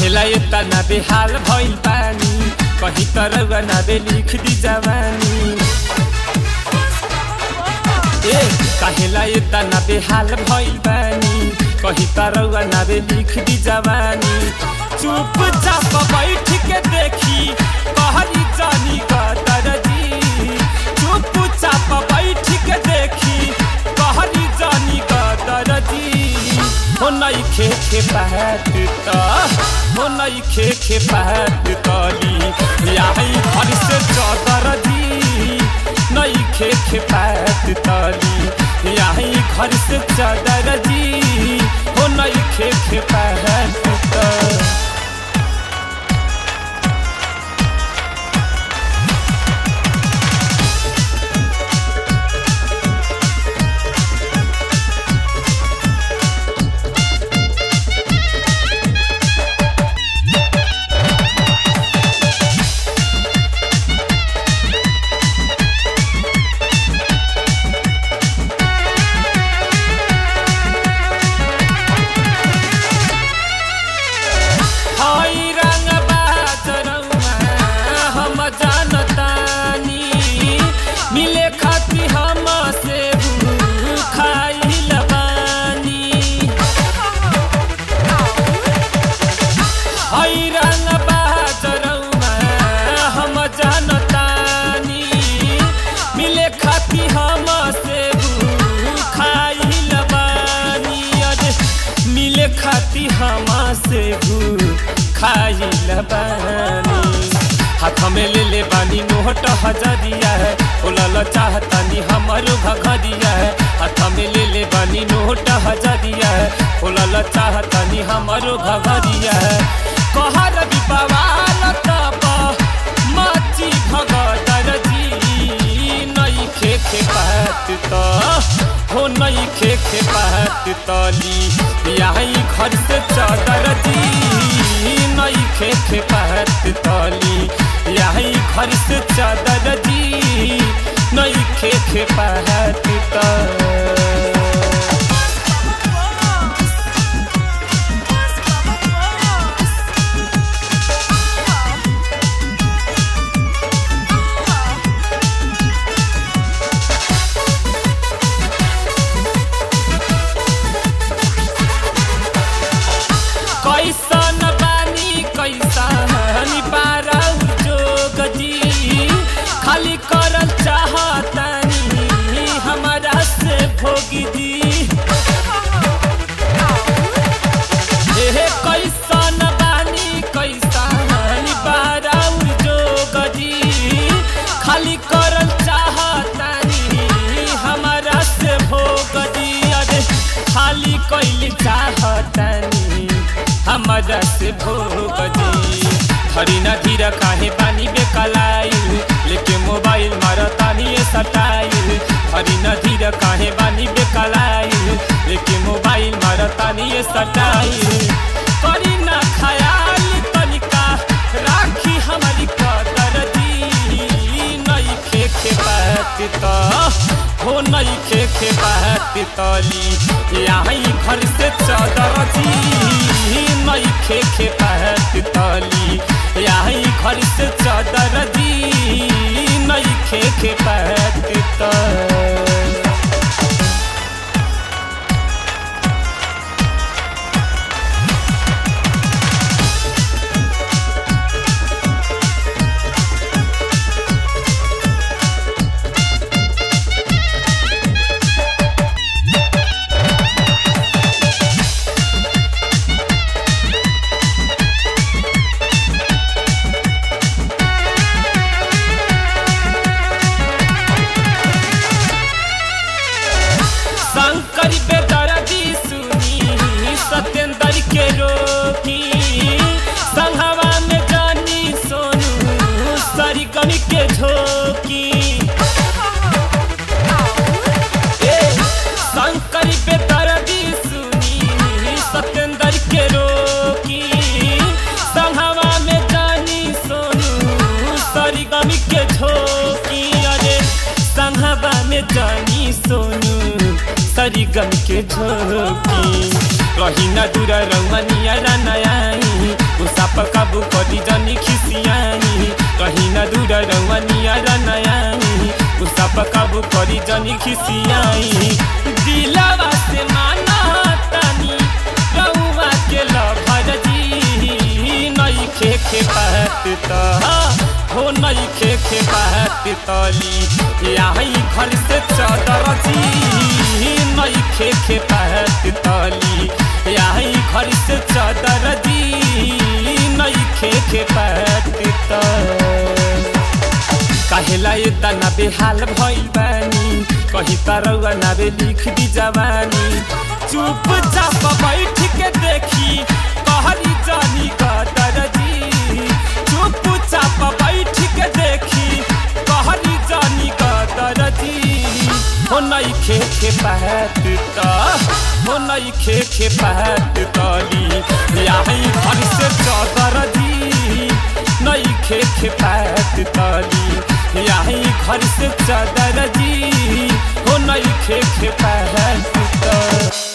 काहेला इतना बेहाल भइल पानी कहीं तरह ना बे लिख दी जवानी ए काहेला इतना बेहाल भइल पानी कहीं तरह ना बे लिख दी जवानी चुपचाप बैठ के देखी कहरी जानी का दरजी चुपचाप बैठ के देखी कहरी जानी का दरजी हो नई खे खे पहत त हो नई खे खे पहत तली आई घर से चौदर जी नई खे खे पहत तली आई घर से चौदर जी हो नई खे खे पहत त हई रंग बाजरौआ हम जानतानी मिले खाती हम से खाइल बानी हई रंग बाजरौआ हम जानतानी मिले खाती हम से खाइल बानी अरे मिले खाती हम से खाइल बानी हाथ में ले ले बानी नोट हजरिया है बोलल चाहतानी हमारो भगरिया है हाथ में ले ले बानी नोट हजरिया है बोलल चाहतानी हमारो भगरिया है कहर विपवाल तब माची भगदर जी नई खे खे कहत तो हो नई खे खे कहत तली यही घर से चादर जी नई खे खे कहत तली यही घर से चादर जी नई खे खे कहत त कैसन बानी कैसन बारौ जोग जी खाली करल चाहतानी हमारा से भोगी दी एहे कैसन बानी कैसन बारौ जोग जी खाली करल चाहतानी हमारा से भोग दी अरे खाली कैली चाहतानी हमारा से भोग दी धरी न धीर काहे पानी बेकलाइल लेके मोबाइल मारतानी सटाइल धरी न धीर काहे पानी बेकलाइल लेके मोबाइल मारतानी सटाइल करी न खयाल तनिका राखी हमारी कदर दी नई खे खे बात तो हो नई खे खे बात तली यही घर से चादर जी नई खे खे बात तली यही घर से चादर जी नई खे खे बात तो शंकर बेदर्दी सुनी सत्येंद्र के रोकी संघवा में जानी सोनू सरगम के झोकी ए, शंकर बेदर्दी सुनी सत्येंद्र के रोकी संघवा में जानी सोनू सरगम के झोकी अरे संघवा में जानी सोनू सरिगम के झोकी रही न दूर रमनिया नयाई गुस्सा पर काबू करी जनी खिसियाई कहीं न दूर रउआ नियर नयाई गुस्सा पर काबू करी जनी खिसियाई दिलवा से माना तनी रउआ के लभर जी नई खे खे पहत तो हो नई खे खे पहत तली यही घर से चादर जी नई खे खे पहत तली यही घर से चादर जी नई खे खे पहत तली कहेला ये तना बेहाल भइल बानी कही तरौआ नावे लिख दी जवानी चुप चाप बैठ के देखी कहरी जानी कदर जी चुप चाप बैठ के देखी कहरी जानी कदर जी हो नई खे खे पहत त हो नई खे खे पहत तली यही घर से चादर जी नई खे खे पहत तली यही घर से चादर जी हो नई खे खे पहत तली